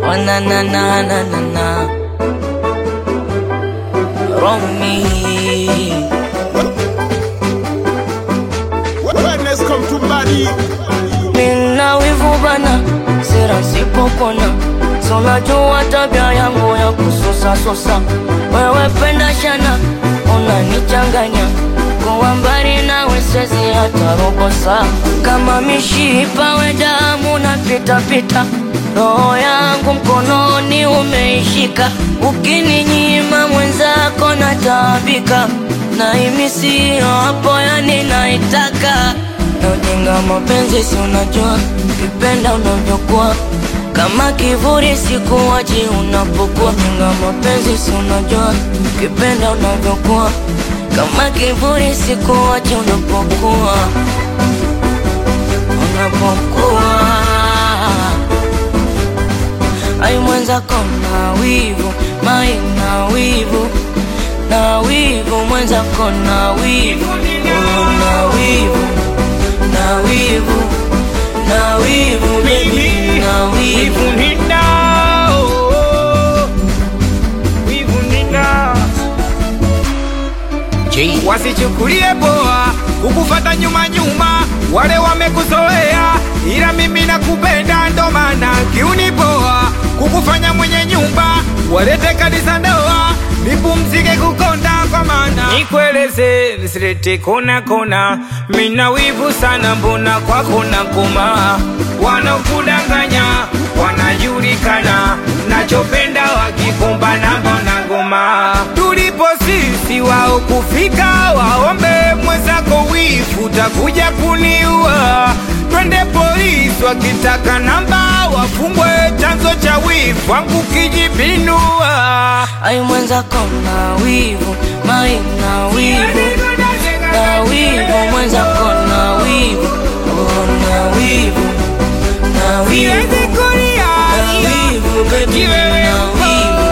Oh na na na na na na Romy Wellness come to body. Mina wivu bana, sera sipopona Sonajua tabia yangu ya kususa susa Wewe penda shana, unanichanganya Kuwa mbali nawe siwezi hata robo saa Kama mishipa we damu na pita pita Roho yangu mkononi umeishika Ukininyima mwenzako nataabika Na imisio hapo yani naitaka na ujinga mapenzi si unajua kipenda unavyokuwa kama kivuli sikuwachi unapokuwa ujinga mapenzi si unajua kipenda unavyokuwa kama kivuli sikuwachi unapokuwa unapokuwa ai mwenzako na wivu mai na wivu na wivu mwenzako na wivu oh, na wivu na wivu na wivu baby na wivu Wivu nina, oh, wivu nina. Wasichukulie poa kukufata nyuma nyuma, wale wamekuzoea, ila mimi nakupenda, ndo maana kiuni poa kukufanya mwenye nyumba, walete kanisa ndoa, nipumzike kukonda kwa maana nikueleze, nisilete kona kona, mina wivu sana, mbona kwako na koma, wanaokudanganya wanajulikana, nachopenda wakikumbana, mbona ngoma tulipo sisi wao kufika, waombe mwenzako wifu, takuja kuniua. Twende polisi wakitaka namba, wafungwe chanzo cha wifu wangu kijipinua. ai mwenzako na wivu mai na wivu na wivu mwenzako na wivu oh, na wivu na wivu Siwezi kulia, na wivu baby kiwewe na wivu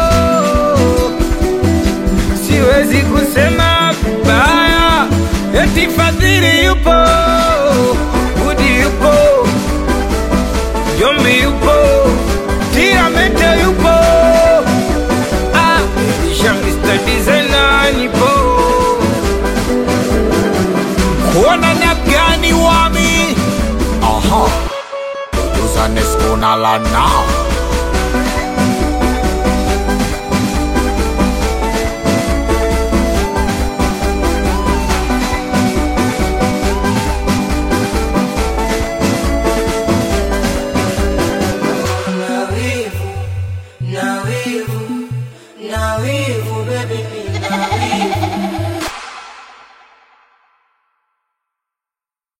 siwezi kusema vibaya, eti Fadhili yupo, Budi yupo, Jombi yupo, Tiramete yupo, ah, Elisha Mr. Designer nipo, kuona na gani wami Aha. Producer Nesco na lana. na wivu na wivu na wivu baby na wivu